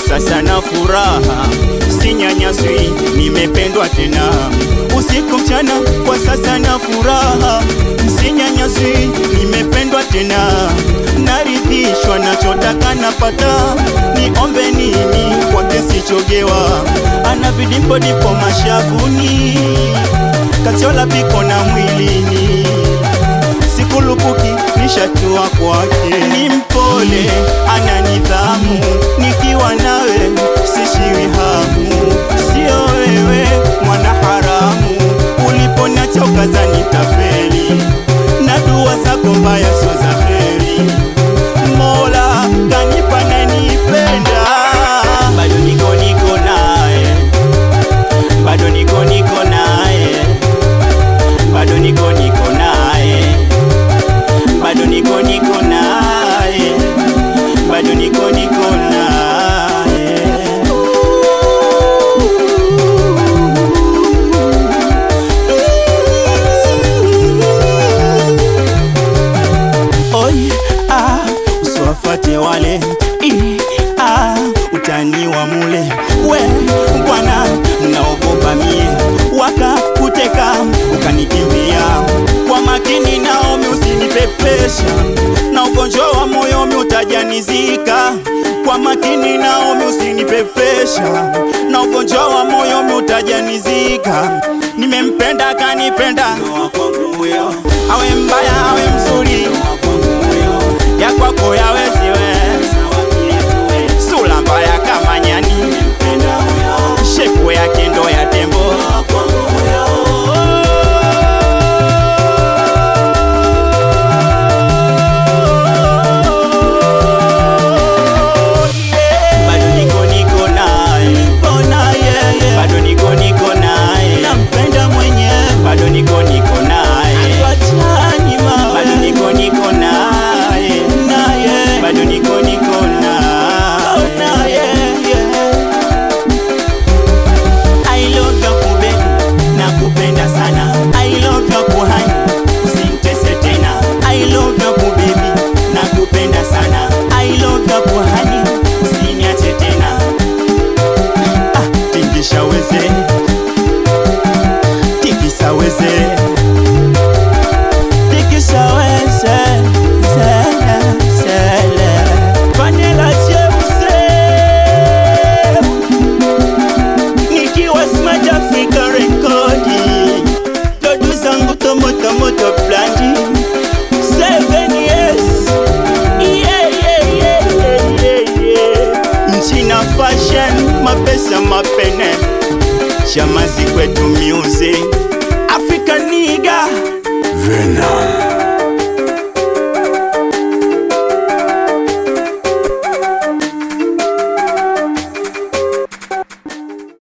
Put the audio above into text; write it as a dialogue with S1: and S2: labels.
S1: sasa na furaha, sinyanyaswi, nimependwa tena usiku mchana, kwa sasa na furaha, sinyanyaswi, nimependwa tena, naridhishwa nachotaka napata, niombe nini kwake sichogewa, ana vidimpo dipo mashavuni, kachola piko na mwilini sikulupuki nishatua kwake, ni mpole ana nidhamu, nikiwa nawe sishiwi hamu, sio wewe mwana haramu, uliponiacha ukazani tafeli, na dua zako mbaya sio za heri, Mola kanipa nanipenda, bado niko niko naye, bado niko niko naye, bado niko niko naye bado niko niko naye, bado niko niko naye. Oi, ah, usiwafate wale I, ah, utani wa mule we bwana, naogopa mie wakakuteka ukanikimbia kwa makini, naomi usinipepesha na ugonjwa wa moyo mi utajanizika kwa makini, naomi usinipepesha na ugonjwa wa moyo mi utajanizika. Nimempenda kanipenda, awe mbaya awe mzuri, ya kwako yaweziwe sula mbaya kama nyani, shepu yake ndo ya tembo bado niko niko naye, bado niko niko naye, nampenda mwenyewe, bado niko niko naye, bado niko niko naye, bado niko niko naye. I love you kubeni, nakupenda sana. I love you kuhani, usintese tena. I love you kubibi, nakupenda sana. I love you kuhani, usiniache tena. Ah, tingisha weze, tikisa weze, tikisa weze, zele, zele. Vanilla Jeuze nikiwa Smart Africa rekodi Dodu zangu tomoto moto blandi Seven years yeah, yeah, yeah, yeah, yeah, yeah. Nchina fashion mapesa mapene Chamazi kwetu music Africa niga
S2: Venom.